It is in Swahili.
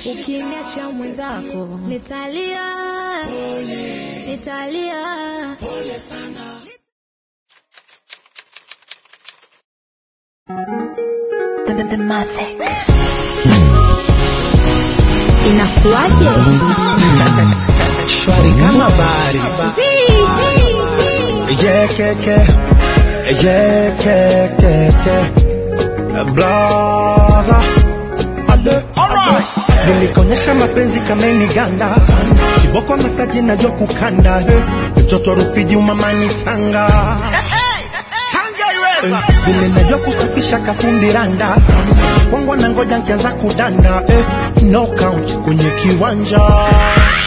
ukiniacha mwenzako nitalia nitalia The, the, the Mavic. inakuwaje shwari kama bari yekeke yekekeke blaza ale nilikonyesha mapenzi kameni ganda kiboko masaji najua kukanda he mtoto rufiji umamani tanga Eh, vile najua kusafisha kafundi randa kwangu na ngoja nkianza kudanda eh, no count kwenye kiwanja